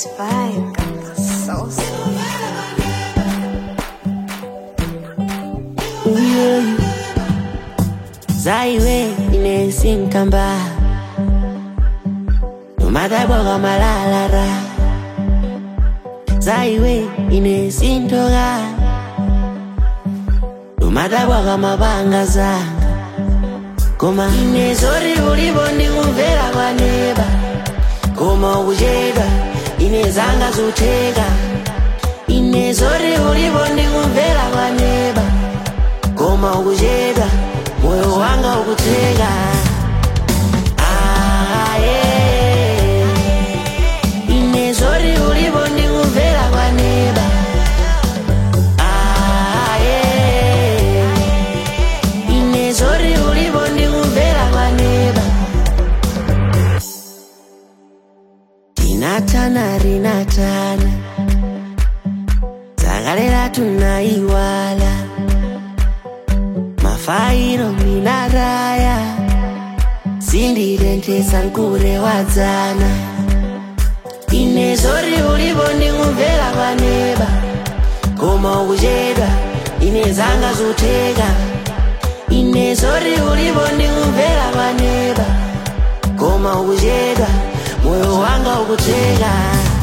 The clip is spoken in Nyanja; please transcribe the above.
vibe got the sauce. zaiwe inesinkamba nomadhaibwaga malalara zaiwe inesintoka nomadhaibwaga mabanga zanga koma inezori ulivo ndikumvera kwaneba koma ukuchedwa inezanga zuteka inezori ulivo ndikumvera kwaneba koma ukuchedwa moyo wanga ukuteka Ah, yeah. inezori ulivo ndikumvera kwaneba Ah, yeah. inezori ulivo ndikumvera kwaneba tinatana rinatana dzakalera tunaiwala mafairo minaraya sindirentesa nkure wadzana inezori ulivo ndikumvera kwaneba koma ukuchedwa inezanga zuteka inezori ulivo ndikumvera kwaneba koma ukuchedwa moyo wanga ukuteka